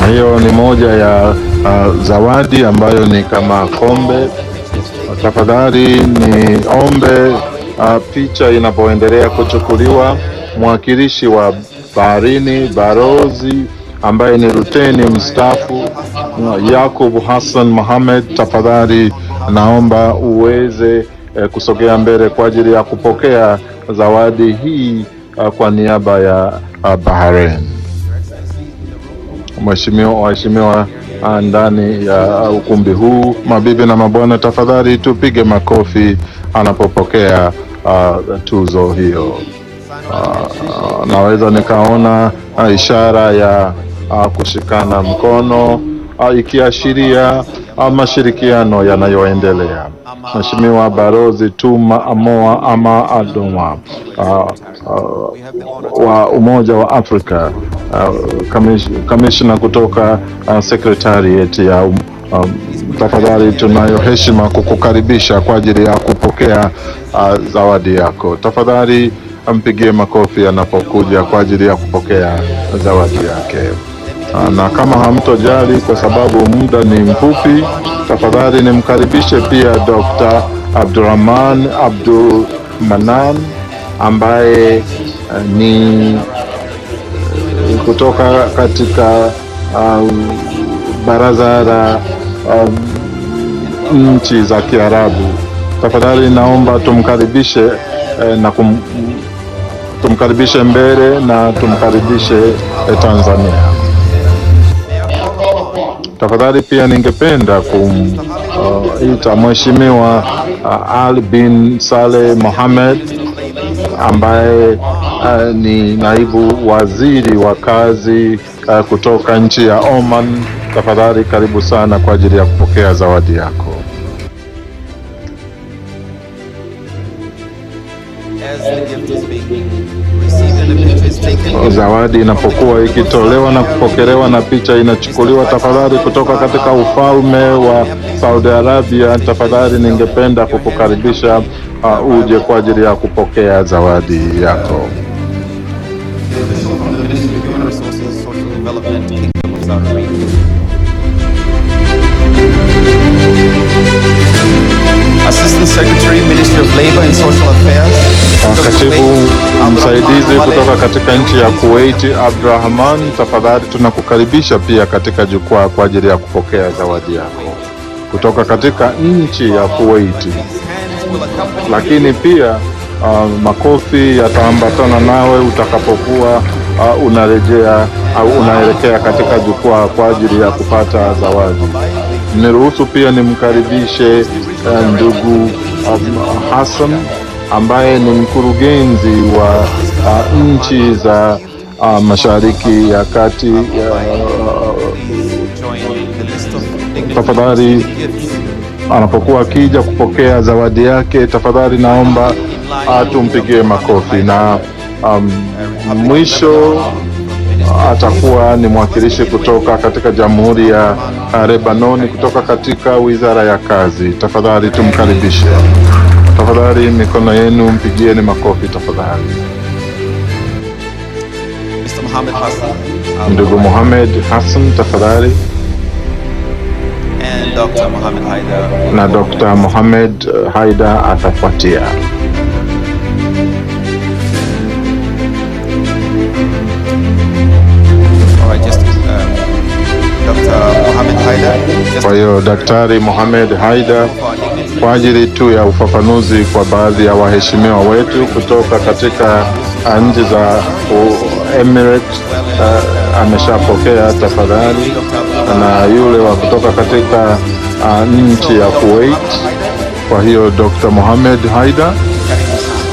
hiyo ni moja ya uh, zawadi ambayo ni kama kombe. Tafadhali ni ombe uh, picha inapoendelea kuchukuliwa, mwakilishi wa baharini barozi ambaye ni luteni mstaafu uh, Yakub Hassan Mohamed, tafadhali naomba uweze eh, kusogea mbele kwa ajili ya kupokea zawadi hii uh, kwa niaba ya uh, Bahrain. Mheshimiwa, waheshimiwa uh, ndani ya uh, ukumbi huu, mabibi na mabwana, tafadhali tupige makofi anapopokea uh, tuzo hiyo. Uh, naweza nikaona uh, ishara ya uh, kushikana mkono uh, ikiashiria uh, mashirikiano yanayoendelea. Mheshimiwa Barozi Tuma Amoa ama Adoma uh, uh, wa Umoja wa Afrika uh, kamishna kutoka uh, secretariat ya um, um, tafadhali tunayo heshima kukukaribisha kwa ajili ya kupokea uh, zawadi yako. Tafadhali ampigie makofi anapokuja kwa ajili ya kupokea zawadi yake. Uh, na kama hamtojali kwa sababu muda ni mfupi, tafadhali nimkaribishe pia Dr. Abdurrahman Abdul Manan ambaye uh, ni uh, kutoka katika um, baraza la um, nchi za Kiarabu. Tafadhali naomba tumkaribishe eh, na kum, tumkaribishe mbele na tumkaribishe eh, Tanzania. Tafadhali pia ningependa kumita uh, Mheshimiwa uh, Ali bin Saleh Mohamed ambaye uh, ni naibu waziri wa kazi uh, kutoka nchi ya Oman. Tafadhali karibu sana kwa ajili ya kupokea zawadi yako. Zawadi inapokuwa ikitolewa na kupokelewa na picha inachukuliwa, tafadhali kutoka katika ufalme wa Saudi Arabia, tafadhali ningependa kukukaribisha uh, uje kwa ajili ya kupokea zawadi yako. Assistant Secretary, Ministry of Labor and Social Affairs. Katibu msaidizi kutoka katika nchi ya Kuwait Abdurrahman, tafadhali tunakukaribisha pia katika jukwaa kwa ajili ya kupokea zawadi yako kutoka katika nchi ya Kuwait. Lakini pia uh, makofi yataambatana nawe utakapokuwa uh, unarejea au uh, unaelekea katika jukwaa kwa ajili ya kupata zawadi. Niruhusu pia nimkaribishe uh, ndugu um, Hassan ambaye ni mkurugenzi wa uh, nchi za uh, Mashariki ya Kati. Uh, tafadhali anapokuwa akija kupokea zawadi yake, tafadhali naomba uh, tumpigie makofi na um, mwisho atakuwa ni mwakilishi kutoka katika Jamhuri ya uh, Lebanoni kutoka katika Wizara ya Kazi. Tafadhali tumkaribishe. Tafadhali mikono yenu mpigieni makofi tafadhali. Mr. Mohammed Hassan. Ndugu Mohamed Hassan tafadhali, And Dr. Mohammed Haidar. na Dr. Mohamed uh, Haida atafuatia. All right, just um, Dr. Mohammed Haidar. Just Kwa hiyo Daktari Mohamed Haida, for our dignity. kwa ajili tu ya ufafanuzi kwa baadhi ya waheshimiwa wetu kutoka katika uh, nchi za uh, Emirates uh, ameshapokea tafadhali, na yule wa kutoka katika uh, nchi ya Kuwait. Kwa hiyo Dr. Mohamed Haida